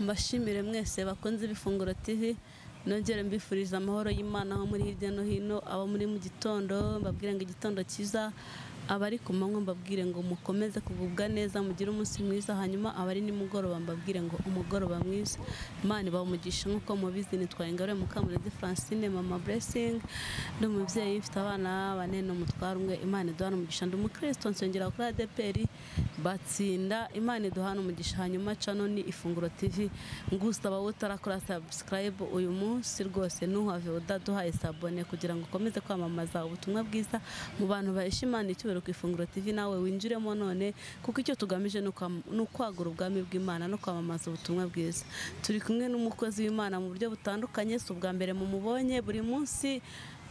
mbashimire mwese bakunze ibifunguro TV nongere mbifuriza amahoro y'Imana aho muri hirya no hino abo muri mu gitondo mbabwire ngo igitondo cyiza abari ku manywa mbabwire ngo mukomeze kugubwa neza mugire umunsi mwiza hanyuma abari nimugoroba mbabwire ngo umugoroba mwiza imana ibawumugisha nk'uko mubizi nitwaye ingaruye mukamurezi francine mama blessing ndi umubyeyi mfite abana bane n'umutware umwe imana iduhana umugisha ndi umukristo nsengera kuri adeperi batsinda imana iduhana umugisha hanyuma cano ni ifunguro tv ngusaba wowe utarakora subscribe uyu munsi rwose ntuhave udaduhaye sabone kugira ngo ukomeze kwamamaza ubutumwa bwiza mu bantu bahesha imana icyubahiro ku ifunguro tv nawe winjiremo none kuko icyo tugamije ni ukwam- ni ukwagura ubwami bw'imana no kwamamaza ubutumwa bwiza turi kumwe n'umukozi w'imana mu buryo butandukanye si ubwa mbere mumubonye buri munsi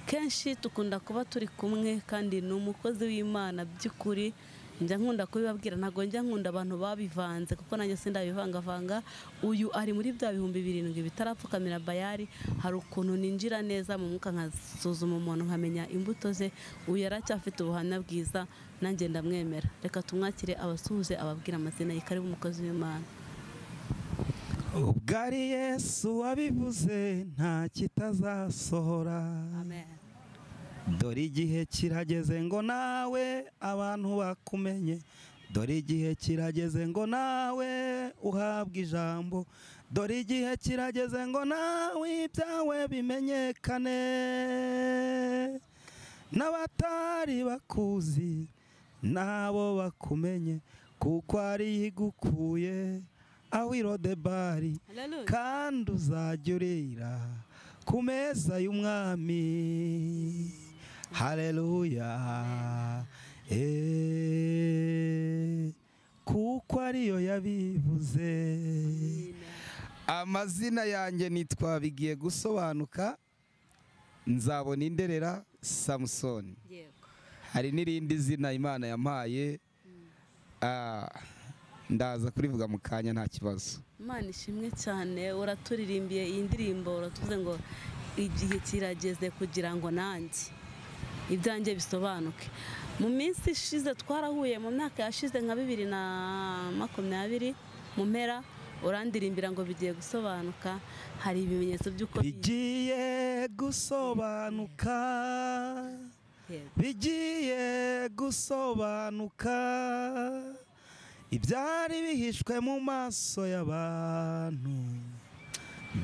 kenshi dukunda kuba turi kumwe kandi ni umukozi w'imana by'ukuri njya nkunda kubibabwira ntabwo njya nkunda abantu babivanze kuko nanjye sindabivangavanga uyu ari muri bya bihumbi birindwi bitarapfukamira bayari hari ukuntu ninjira neza mu mwuka nkasuzuma umuntu nkamenya imbuto ze uyu yaracyafite ubuhamya bwiza nanjye ndamwemera reka tumwakire abasuhuze ababwira amazina ye karibu umukozi w'imana ubwo ari yesu wabivuze nta kitazasohora amen dore igihe kirageze ngo nawe abantu bakumenye dore igihe kirageze ngo nawe uhabwe ijambo dore igihe kirageze ngo nawe ibyawe bimenyekane n'abatari bakuzi nabo bakumenye kuko ari igukuye aho irodebari kandi uzajya urira ku meza y'umwami hareruya Eh, kuko ariyo yabivuze amazina yanjye nitwa bigiye gusobanuka nzabona inderera samusoni yego hari n'irindi zina imana yampaye Ah, ndaza kurivuga mu kanya nta kibazo imana ishimwe cyane uraturirimbiye iyi ndirimbo uratuvuze ngo igihe kirageze kugira ngo nanjye ibyanjye bisobanuke mu minsi ishize twarahuye mu myaka yashize nka bibiri na makumyabiri mu mpera urandirimbira ngo bigiye gusobanuka hari ibimenyetso by'uko bigiye gusobanuka Yego. bigiye gusobanuka ibyari bihishwe mu maso y'abantu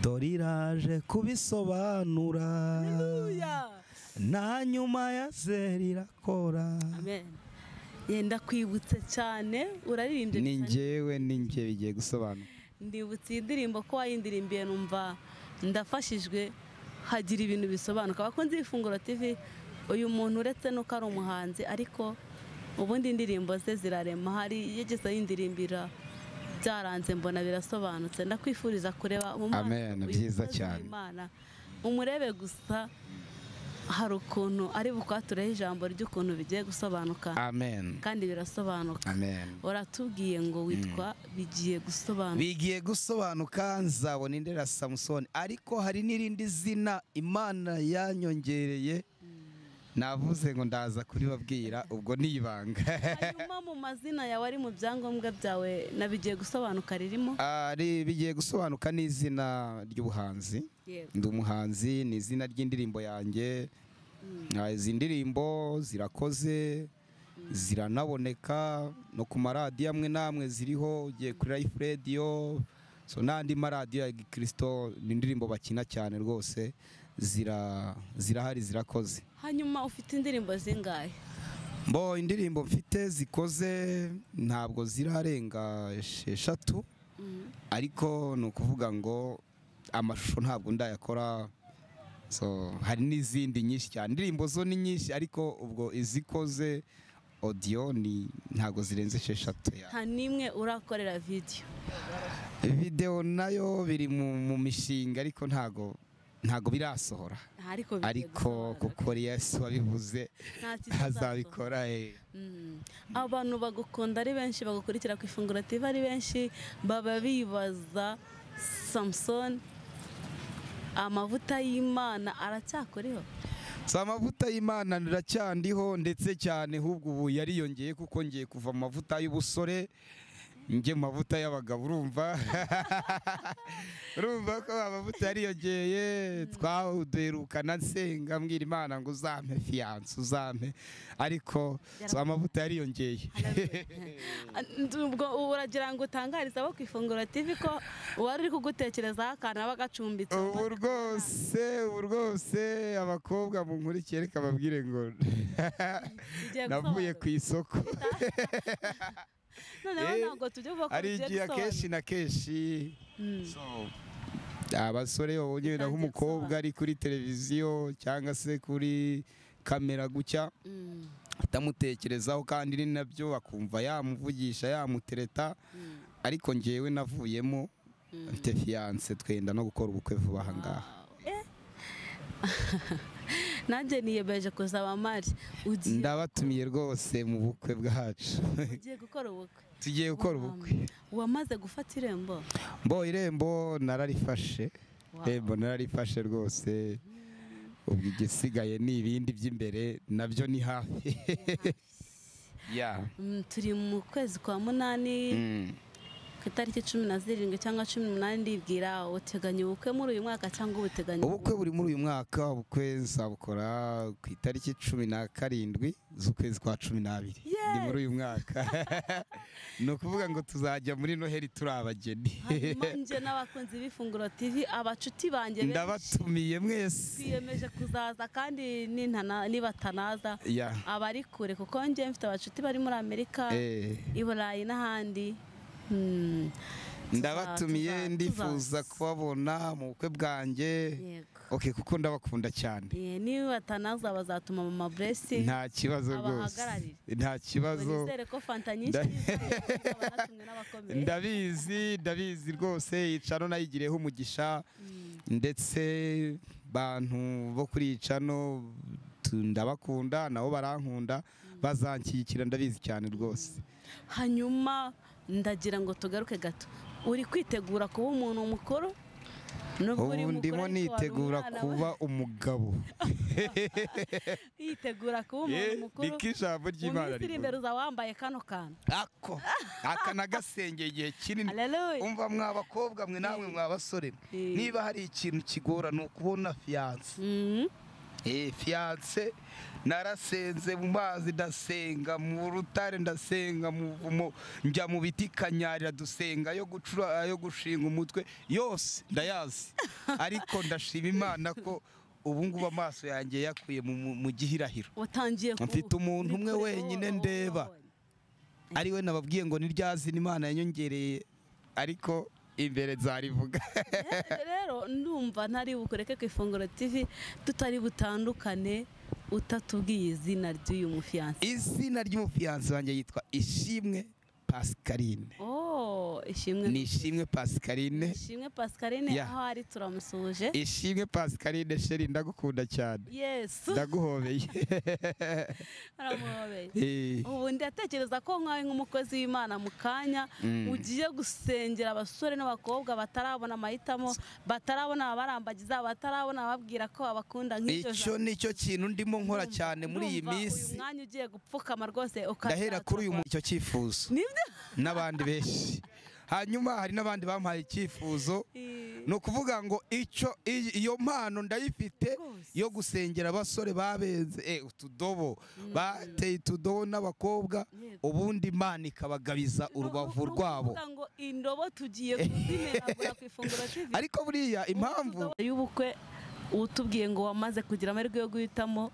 dore iraje kubisobanura na nyuma ya zeri irakora amen yenda kwibutse cyane uraririmbye ni cyane. njyewe ni njye bigiye gusobanuka ndibutse iyi ndirimbo ko wayindirimbiye numva ndafashijwe hagira ibintu bisobanuka abakunzi b'ifunguro TV uyu muntu uretse nuko ari umuhanzi ariko ubundi indirimbo ze zirarema hari yigeze yindirimbira byaranze mbona birasobanutse ndakwifuriza kureba mu maso Amen, uyu byiza mukozi cyane. w'Imana. umurebe gusa hari ukuntu ari bukwatureho ijambo ry'ukuntu bigiye gusobanuka amen kandi birasobanuka amen waratubwiye ngo witwa bigiye gusobanuka bigiye gusobanuka nzabona indera samusoni ariko hari n'irindi zina imana yanyongereye navuze ngo ndaza kuribabwira ubwo ni ibanga hanyuma mu mazina yawe ari mu byangombwa byawe na bigiye gusobanuka ririmo Ari- bigiye gusobanuka n'izina ry'ubuhanzi yego ndi umuhanzi ni izina ry'indirimbo yanjye Ah, izi ndirimbo zirakoze ziranaboneka no ku maradiyo amwe n'amwe ziriho ugiye kuri life radio so n'andi maradiyo ya gikirisito ni indirimbo bakina cyane rwose zira zirahari zirakoze hanyuma ufite indirimbo zingahe mbo indirimbo mfite zikoze ntabwo zirarenga esheshatu Mm. ariko ni ukuvuga ngo amashusho ntabwo ndayakora so hari n'izindi nyinshi cyane indirimbo zo ni nyinshi ariko ubwo izikoze odiyo ni ntabwo zirenze esheshatu ya nta n'imwe urakorera vidiyo videwo nayo biri mu, mu mishinga ariko ntabwo ntago birasohora ariko bigiye ariko gusobanuka. kuko yesu wabivuze Nta kizasohoka. azabikora eh. Mm. abantu bagukunda ari benshi bagukurikira ku ifunguro TV ari benshi baba bibaza samusoni amavuta y'imana aracyakoreho si amavuta y'imana niracyandiho ndetse cyane ahubwo ubu yariyongeye kuko ngiye kuva mu mavuta y'ubusore njye mu mavuta y'abagabo urumva urumva ko amavuta yariyongeye twaduherukana nsenga mbwira imana ngo uzampe fiyanse uzampe ariko so amavuta yariyongeye ubwo uragira ngo utangarize abo ku ifunguro TV ko uwari uri kugutekerezaho akantu aba agacumbitse ubu rwose ubu rwose abakobwa mu nkurikire reka babwire ngo Ugiye navuye ku gusobanura. isoko noneho Eh, ntabwo tujya uvuga ko ari bigiye igihe akenshi na kenshi So, abasore babonye naho Bitangiye umukobwa ari kuri televiziyo cyangwa se kuri kamera gutya atamutekerezaho kandi ni nabyo akumva yamuvugisha yamutereta ariko ngewe navuyemo mfite fiyanse twenda no gukora ubukwe vuba aha ngaha nanjye niyemeje kuzaba mari ugiye ndabatumiye rwose mu bukwe bwacu ugiye gukora ubukwe tugiye gukora ubukwe wamaze gufata irembo mbo irembo nararifashe Wow. irembo nararifashe rwose ubwo igisigaye ni ibindi by'imbere nabyo ni hafi ya Mm, turi mu kwezi kwa munani Mm. ku itariki cumi na zirindwi cyangwa cumi n'umunani ndibwira uteganya ubukwe muri uyu mwaka cyangwa ubuteganya ubukwe buri muri uyu mwaka ubukwe nzabukora ku itariki cumi na karindwi z'ukwezi kwa cumi n'abiri ni muri uyu mwaka ni ukuvuga ngo tuzajya muri noheli turi abageni hanyuma njye n'abakunzi b'ifunguro tv abacuti banjye benshi ndabatumiye mwese twiyemeje kuzaza kandi nintana- nibatanaza ya abari kure kuko njye mfite abacuti bari muri amerika eh. i burayi n'ahandi Mm, tuza- ndabatumiye tuza- ndifuza tuzaza. kubabona mu bukwe bwanjye Yego. ok kuko ndabakunda cyane Eh, niba batanaza bazatuma mama blessing nta kibazo rwose abahagararire. nta kibazo nizere ko fanta nyinshi Nda- zizabanatumwe n'abakomeye ndabizi ndabizi rwose icano nayigireho umugisha ndetse bantu bo kuri icano tu- ndabakunda nabo barankunda bazanshyigikira ndabizi cyane rwose hanyuma ndagira ngo tugaruke gato uri kwitegura kuba umuntu mukuru Nubwo uri ubu mukuru ndimo ariko wari nitegura umwana we. kuba umugabo yitegura kuba Ye, umuntu mukuru niko mu ijambo ry'imana minsi iri imbere uzaba wambaye kano kantu ako aka nagasengeye igihe kinini aleluya umva mwa bakobwa mwe namwe mwa basore Eh. niba hari ikintu kigora ni ukubona fiyanse Mhm. Eh, fiyanse narasenze mu mazi ndasenga mu rutare ndasenga mu buvumo njya mu biti kanyarira dusenga yo gucura ayo gushinga umutwe yose ndayazi ariko ndashima imana ko ubu ngubu amaso yanjye yakuye mu- mu- mu gihirahiro watangiye ku- Mfite uri umuntu umwe kureba wenyine uwo- uwo- ndeba. uwo- ari we nababwiye ngo niryazina imana yanyongereye ariko imbere nzarivuga rero ndumva ntari bukureke ku ifunguro tv tutari butandukane utatubwiye izina ry'uyu mufiyanse izina ry'umufiyanse wanjye yitwa ishimwe pascaline oh ishimwe ni ishimwe pascaline ishimwe pascaline Yeah. aho ari turamusuhuje ishimwe pascaline sheri ndagukunda cyane yesu ndaguhobeye aramuhobeye Eh, ubu ndatekereza ko nkawe nk'umukozi w'imana mu kanya ugiye gusengera abasore n'abakobwa batarabona amahitamo batarabona ababarambagiza batarabona ababwira ko babakunda nk'iryo icyo ni cyo kintu ndimo nkora cyane muri iyi Ndumva minsi uyu mwanya ugiye gupfukama rwose ndahera kuri uyu muntu icyo cyifuzo nibyo n'abandi benshi hanyuma hari n'abandi bampaye icyifuzo ni ukuvuga ngo icyo iyi- iyo mpano ndayifite Rwose. yo gusengera abasore babenze eh, utudobo bateye utudobo n'abakobwa Yego. ubundi imana ikabagabiza urubavu rwabo Nukuvuga ngo indobo tugiye kuzimenagura ku ifunguro TV. ariko buriya impamvu y'ubukwe utubwiye ngo wamaze kugira amahirwe yo guhitamo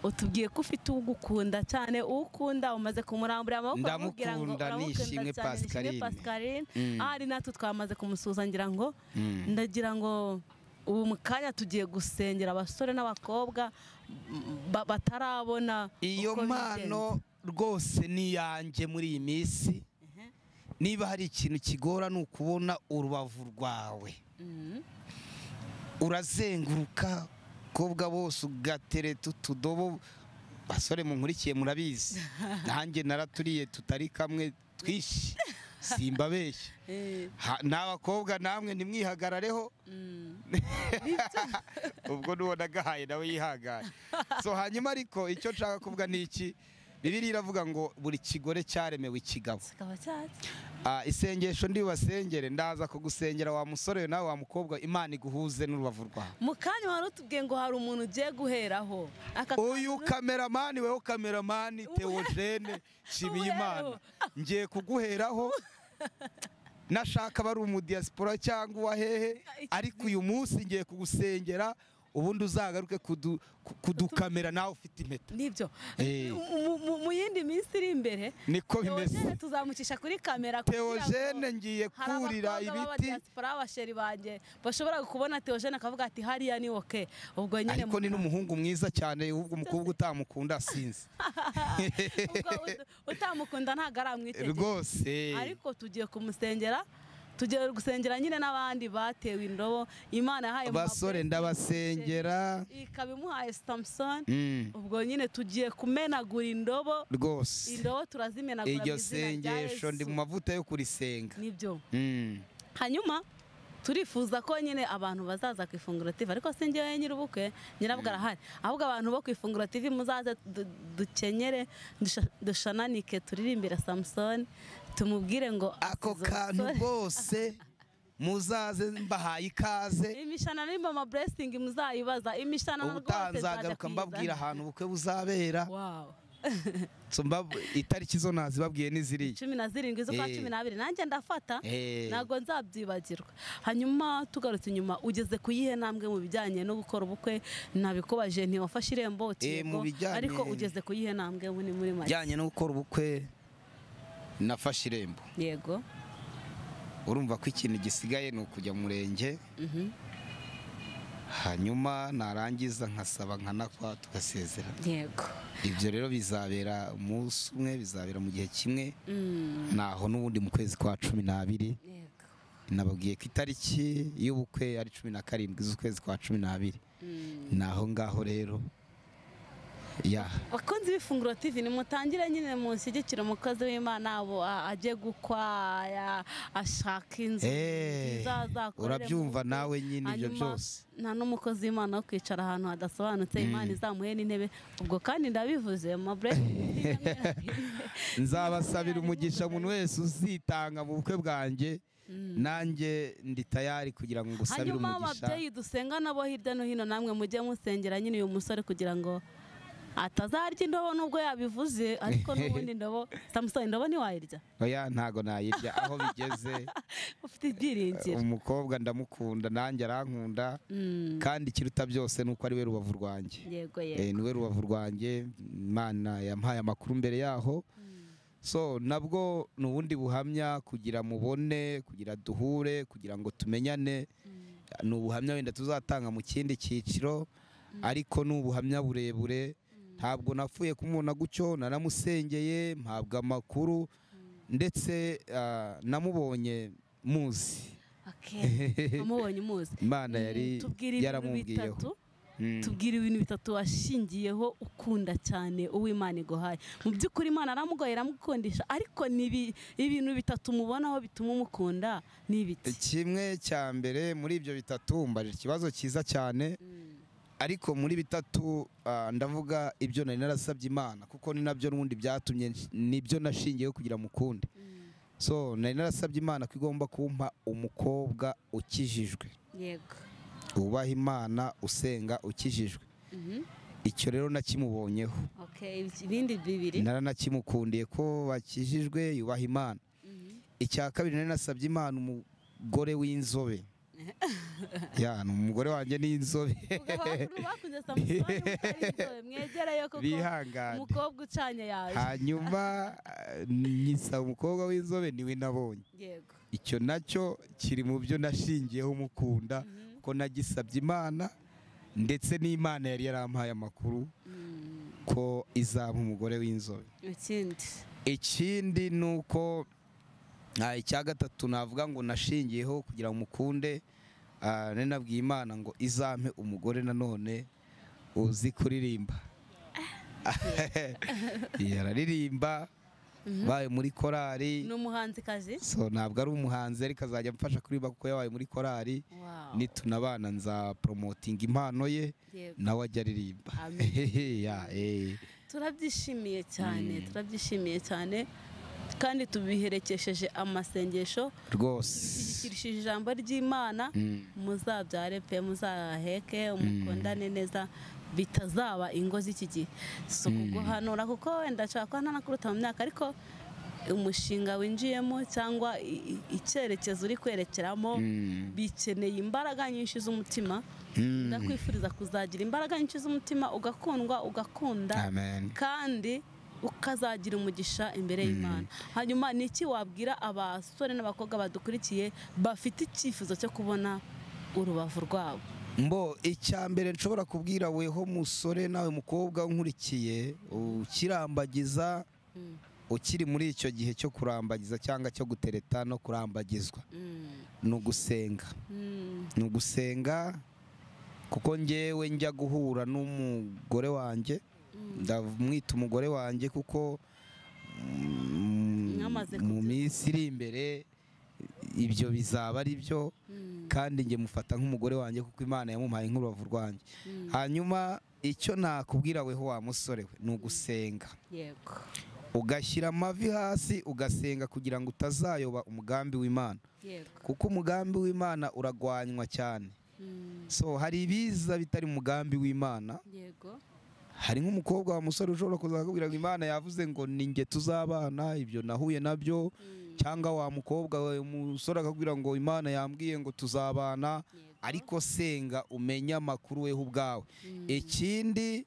utubwiye ko ufite ugukunda cyane uwo ukunda umaze kumurambura amaboko uramubwira ngo Ndamukunda, uramukunda Nishimwe cyane, Nishimwe Pascaline. Pascaline Mm. ahari natwe twamaze kumusuhuza ngira ngo Mm. ndagira ngo ubu mu kanya tugiye gusengera abasore n'abakobwa ba- batarabona iyo uko mpano rwose ni iyanjye muri iyi minsi niba hari ikintu kigora ni ukubona urubavu rwawe bigenze. Mm. urazenguruka kobwa bose ugatereta utudobo basore munkurikiye murabizi nanjye naraturiye tutari kamwe twishi simbabeshya Eh, Ha- n'abakobwa namwe nimwihagarareho mm. ubwo n'uwo nagahaye nawe yihangane so hanyuma ariko icyo nshaka kuvuga ni iki bibiri iravuga ngo buri kigore cyaremewe ikigabo kikaba cyatse Ah, isengesho ndi basengere ndaza kugusengera wa musore nawe wa mukobwa imana iguhuze n'urubavu rwawe mu kanya wari utubwiye ngo hari umuntu ugiye guheraho aka uyu kameramani weho kameramani teogene nshimiyimana ngiye kuguheraho nashaka bari umudiyasipora cyangwa uwahehe ariko uyu munsi ngiye kugusengera ubundi uzagaruke kudu- ku- kudukamera nawe ufite impeta nibyo Eh. Mu- mu- mu yindi minsi iri imbere niko bimeze Theogene tuzamukisha kuri kamera kugira ngo teogene ngiye hari kurira abakobwa ibiti b'abadiaspora b'abasheri banjye bashobora kubona Theogene akavuga ati hariya ni oke ubwo nyine ariko ni n'umuhungu mwiza cyane ubwo umukobwa utamukunda sinzi ubwo ut- utamukunda ntabwo aramwitegereza rwose ariko tugiye kumusengera tugiye gusengera nyine n'abandi batewe indobo imana yahaye mu basore ndabasengera maboko, ikaba imuhaye Samson Mm, ubwo nyine tugiye kumenagura indobo rwose indobo turazimenagura mu iryo izina rya sengesho ndi mu Yesu. mavuta yo kurisenga nibyo Mm, hanyuma turifuza ko nyine abantu bazaza ku ifunguro TV ariko si njyewe nyir'ubukwe nyirabwo arahari ahubwo abantu bo ku ifunguro TV muzaze du- dukenyere dusha- dushananike turirimbire Samson tumubwire ngo ako asize kantu umusore. rwose muzaze mbahaye ikaze imishanana irimo ama blessing muzayibaza imishanana rwose nzajya ubutanzagaruka mbabwira kuyizana. ahantu ubukwe buzabera Wow. So mbab- itariki zo nazibabwiye n'iziriya cumi na zirindwi z'ukwa Eh. cumi n'abiri nanjye ndafata Eh. ntabwo nzabyibagirwa hanyuma tugarutse inyuma ugeze ku yihe ntambwe mu bijyanye no gukora ubukwe nabikubaje ntiwafashe irembo uti Eh, yego, mu bijyanye- ariko ugeze ku yihe ntambwe muri muri make bijyanye no gukora ubukwe nafashe irembo yego urumva ko ikintu gisigaye ni ukujya mu murenge mhm, hanyuma narangiza nkasaba nkanakwa tugasezerana yego ibyo rero bizabera umunsi umwe bizabera mu gihe kimwe Mm, naho n'ubundi mu kwezi kwa cumi n'abiri yego nababwiye ko itariki y'ubukwe ari cumi na karindwi z'ukwezi kwa cumi n'abiri Mm. naho ngaho rero ya bakunzi b'ifunguro tv nimutangire nyine mushyigikire umukozi w'imana abo a- ajye gukwaya ashaka inzu Eh, nziza azakoreramo urabyumva ubukwe. nawe nyine ibyo Hanyuma, byose nta n'umukozi w'imana wo kwicara ahantu hadasobanutse imana izamuhe n'intebe ubwo kandi ndabivuze ma nzabasabira umugisha umuntu wese uzitanga mu bukwe bwanjye nanjye ndi tayari kugira ngo ngusabire hanyuma umugisha ababyeyi dusenga nabo hirya no hino namwe mujye musengera nyine uyu musore kugira ngo atazarya indobo nubwo yabivuze ariko n'ubundi indobo samusoni indobo ntiwayirya oya ntago nayirya aho bigeze ufite ibyiringiro umukobwa ndamukunda nanjye arankunda Mm, kandi ikiruta byose ni uko ari we rubavu rwanjye yego Eh, yego ni we rubavu rwanjye imana yampaye amakuru mbere yaho so nabwo ni ubundi buhamya kugira mubone kugira duhure kugira ngo tumenyane ni ubuhamya wenda tuzatanga mu kindi cyiciro ariko ni ubuhamya burebure ntabwo napfuye kumubona gutyo naramusengeye mpabwa amakuru ndetse ah, namubonye muzi Okay. wamubonye umuzi imana Mm, yari tubwire ibintu bitatu yaramubwiyeho Mm. tubwira ibintu bitatu washingiyeho ukunda cyane uwo Imana iguhaye mu by'ukuri imana aramugoye iramukundisha ariko ni ibi- ibintu bitatu mubonaho bituma umukunda ni ibiki kimwe cya mbere muri ibyo bitatu mbaje ikibazo cyiza cyane ariko muri bitatu ah, ndavuga ibyo nari narasabye imana kuko ni nabyo n'ubundi byatumye nsh- nibyo nashingiyeho kugira mukunde so nari narasabye imana ko igomba kumpa umukobwa ukijijwe yego wubaha imana usenga ukijijwe icyo rero nakimubonyeho ibindi bibiri naranakimukundiye ko bakijijwe yubaha imana icya kabiri nari nasabye imana umugore w'inzobe ya ni umugore wanjye n'inzobe bakunze samusoni mutari inzobe, mwegereyo kuko bihangane umukobwa ucanye yaje hanyuma eh, nyisaba umukobwa w'inzobe niwe nabonye yego icyo nacyo kiri mu byo nashingiyeho umukunda Mhm. ko nagisabye imana ndetse n'imana yari yarampaye amakuru Mm, ko izaba umugore w'inzobe ikindi ikindi ni uko ah, icya gatatu navuga ngo nashingiyeho kugira ngo mukunde ah, nari nabwiye imana ngo izampe umugore nanone uzi kuririmba yararirimba baye muri korari ni umuhanzikazi so ntabwo ari umuhanzi ariko azajya amfasha kuririmba kuko yabaye muri korari Wow. nitunabana nza poromotinga impano ye Yego. nawe ajya aririmba Amen. Ya, eh. turabyishimiye cyane turabyishimiye cyane kandi tubiherekesheje amasengesho rwose dushyigikirishije ijambo ry'imana Mm. muzabyare pe muzaheke umukundane neza bitazaba ingo z'iki gihe si ukuguhanura kuko wenda nshobora kuba ntanakuruta mu myaka ariko umushinga winjiyemo cyangwa i- i- icyerekezo uri kwerekeramo Mm. bikeneye imbaraga nyinshi z'umutima Mm. ndakwifuriza kuzagira imbaraga nyinshi z'umutima ugakundwa ugakunda amen kandi ukazagira umugisha imbere y'imana hanyuma ni iki wabwira abasore n'abakobwa badukurikiye bafite icyifuzo cyo kubona urubavu rwabo mbo icya mbere nshobora kubwira weho musore nawe mukobwa unkurikiye ukirambagiza Mm. ukiri muri icyo gihe cyo kurambagiza cyangwa cyo gutereta no kurambagizwa Mm. ni ugusenga Mm. ni ugusenga kuko ngewe njya guhura n'umugore wanjye ndamwita umugore wanjye kuko mm, Mwamaze mu kubyumva. minsi iri imbere ibyo bizaba ari byo Mm. kandi njye mufata nk'umugore wanjye kuko imana yamuhaye nk'urubavu rwanjye Mm. hanyuma icyo nakubwira weho wa musore we ni ugusenga yego ugashyira amavi hasi ugasenga kugira ngo utazayoba umugambi w'imana yego kuko umugambi w'imana uragwanywa cyane Mm. so hari ibiza bitari mu mugambi w'imana yego hari nk'umukobwa wa musore ushobora kuzakubwira ngo imana yavuze ngo ni nge tuzabana ibyo nahuye nabyo Mm. cyangwa wa mukobwa we umusore akakubwira ngo imana yambwiye ngo tuzabana Yego. ariko senga umenye amakuru weho ubwawe Mm. ikindi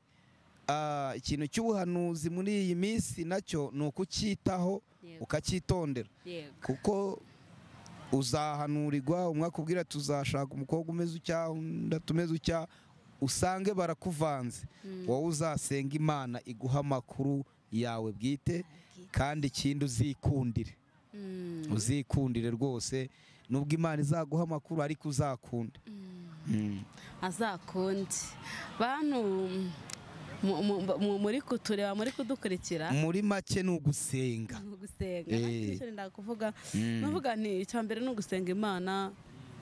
ah, ikintu cy'ubuhanuzi muri iyi minsi nacyo ni ukucyitaho yego ukacyitondera yego kuko uzahanurirwa umwe akubwira tuzashaka umukobwa umeze utya undi tumeze utya usange barakuvanze Mm. wowe uzasenga imana iguha amakuru yawe bwite kandi ikindi uzikundire Mm. uzikundire rwose nubwo imana izaguha amakuru ariko uzakunde Mm. azakundi bantu mu- mu- mu- muri kutureba muri kudukurikira muri make ni ugusenga ni ugusenga Eh. nta kindi nshya ndakuvuga Mm. navuga nti icya mbere ni ugusenga imana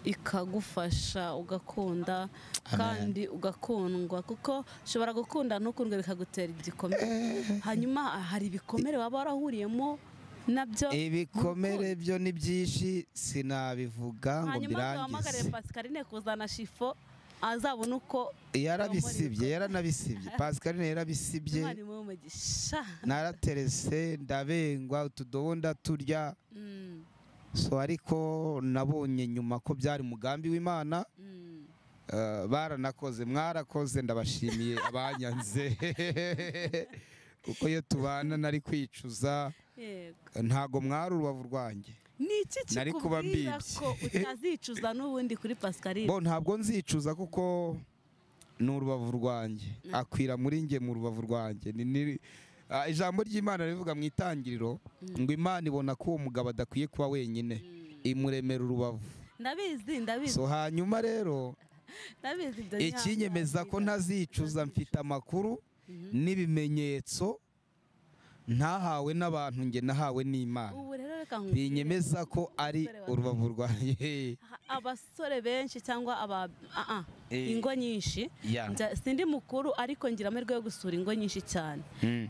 ikagufasha ugakunda kandi ugakundwa kuko ushobora gukunda ntukundwe bikagutera igikomere hanyuma hari ibikomere waba warahuriyemo nabyo ibikomere byo ni byinshi sinabivuga ngo hanyuma birangize wahamagarire pascaline kuzana shifo azabona uko yarabisibye yaranabisibye pascaline yarabisibye umwarimu w'umugisha naraterese ndabengwa utudobo ndaturya Mm, so ariko nabonye nyuma ko byari umugambi w'imana mm. eh, baranakoze mwarakoze ndabashimiye abanyanze kuko iyo tubana nari kwicuza yego ntago mwari urubavu rwanjye ni iki Nari kuba kikubwira mbibye. ko utazicuza n'ubundi kuri pascaline bo ntabwo nzicuza kuko ni urubavu rwanjye akwira muri nge mu rubavu rwanjye Ni- ni- ah, ijambo ry'imana rivuga mu itangiriro ngo imana ibona ko uwo mugabo adakwiye kuba wenyine imuremera urubavu ndabizi ndabizi so hanyuma rero ndabizi ibyo ni ikinyemeza ko hasi. ntazicuza mfite amakuru n'ibimenyetso ntahawe n'abantu nge nahawe n'imana ubu rero reka nkubwire, binyemeza ko ari urubavu rwanjye ha- abasore benshi cyangwa aba ah, ah, Eh. ingo nyinshi Ya. Nja- sindi mukuru ariko ngira amahirwe yo gusura ingo nyinshi cyane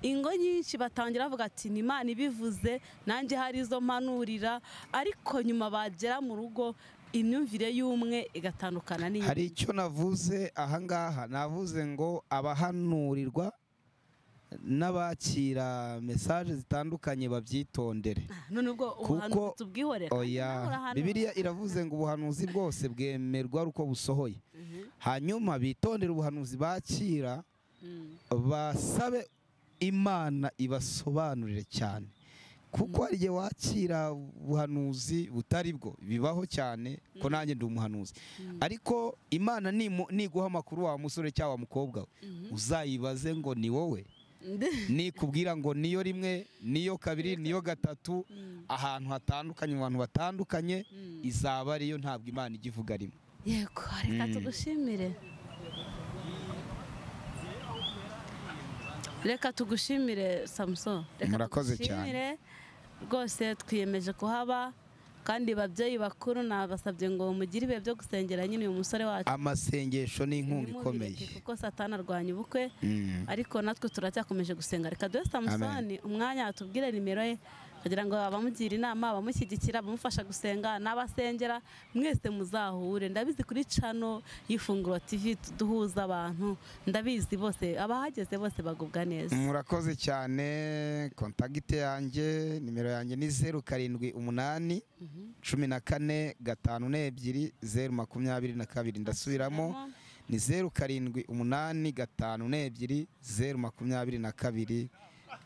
ingo nyinshi batangira bavuga ati ni imana ibivuze nanjye hari izo mpanurira ariko nyuma bagera mu rugo imyumvire y'umwe igatandukana n'iyi hari icyo navuze ahangaha navuze ngo abahanurirwa n'abakira mesaje zitandukanye babyitondere none ubwo ubuhanuzi Kuko- tubwihorera Nawe oya urahanura. bibiliya iravuze ngo ubuhanuzi bwose bwemerwa ari uko busohoye hanyuma bitondere ubuhanuzi bakira Mm, basabe imana ibasobanurire cyane kuko hari igihe wakira ubuhanuzi butari bwo bibaho cyane ko nanjye ndi umuhanuzi ariko imana nimu- niguha amakuru wa musore cyangwa wa mukobwa we uzayibaze ngo ni wowe nde- nikubwira ngo niyo rimwe niyo kabiri niyo gatatu Mm. ahantu hatandukanye mu bantu batandukanye Mm. izaba ariyo ntabwo imana ijya ivuga rimwe yego reka Mm. tugushimire reka tugushimire samuson reka Murakoze cyane. tugushimire rwose twiyemeje kuhaba kandi babyeyi bakuru nabasabye ngo mugire ibihe byo gusengera nyine uyu musore wacu amasengesho ni inkunga ikomeye Ntimubireke kuko satani arwanya ubukwe Mm. ariko natwe turacyakomeje gusenga reka duhe samusoni umwanya atubwire nimero ye kugira ngo abamugira inama abamushyigikira abamufasha gusenga n'abasengera mwese muzahure ndabizi kuri cano y'ifunguro tv duhuza abantu ndabizi bose abahageze bose bagubwa neza murakoze cyane kontagite yanjye nimero yanjye ni zeru karindwi umunani cumi na kane gatanu n'ebyiri zeru makumyabiri na kabiri ndasubiramo ni zeru karindwi umunani gatanu n'ebyiri zeru makumyabiri na kabiri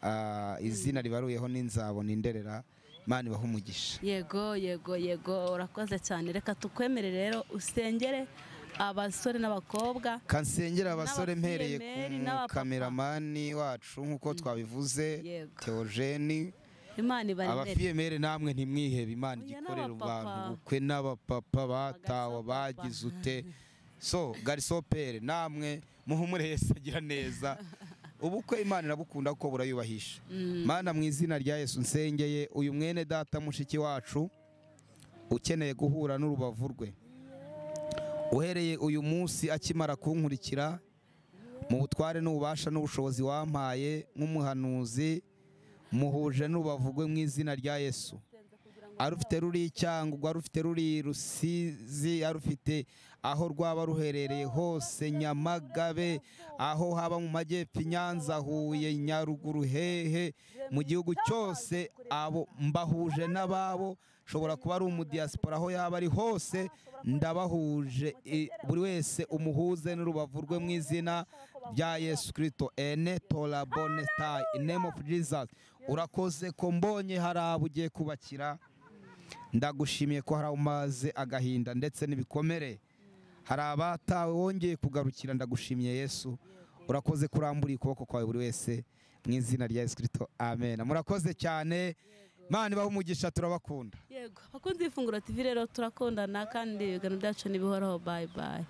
Ah, izina ribaruyeho n'inzabo ni nderera imana ibaha umugisha yego yego yego urakoze cyane reka tukwemere rero usengere abasore n'abakobwa kansengera abasore mpereye n'abapiyemeri, ku n'abapapa. kameramani wacu nk'uko twabivuze Yego. teogeni imana ibaremere abafiyemere namwe ntimwihebe imana Oya, igikorera n'abapapa. abantu ubukwe n'abapapa batawe Bagasa bagize papa. ute so garisopere namwe muhumure Yesu agira neza ubukwe imana irabukunda kuko burayubahisha mana mu izina rya yesu nsengeye uyu mwene data mushiki wacu ukeneye guhura n'urubavu rwe uhereye uyu munsi akimara kunkurikira mu butware n'ububasha n'ubushobozi wampaye nk'umuhanuzi muhuje n'ubavugwe mu izina rya yesu ari ufite ruri icyangwa ari ufite ruri rusizi ari ufite aho rwaba ruherereye hose nyamagabe aho haba mu majyepfo i nyanza huye nyaruguru hehe mu gihugu cyose abo mbahuje n'ababo shobora kuba ari umudiyasipora aho yaba ari hose ndabahuje i- buri wese umuhuze n'urubavu rwe mu izina rya yesu kirisito ene tora bonetayi inemu ofu jesus urakoze ko mbonye hari abo ugiye kubakira ndagushimiye ko hari umaze agahinda ndetse n'ibikomere hari abatawe wongeye kugarukira ndagushimiye yesu urakoze kurambura ukuboko kwawe buri wese mu izina rya yesu kirisito amen murakoze cyane mani ibahe umugisha turabakunda yego bakunze ifunguro tv rero turakundana kandi ibiganiro byacu ntibihoraho bayi bayi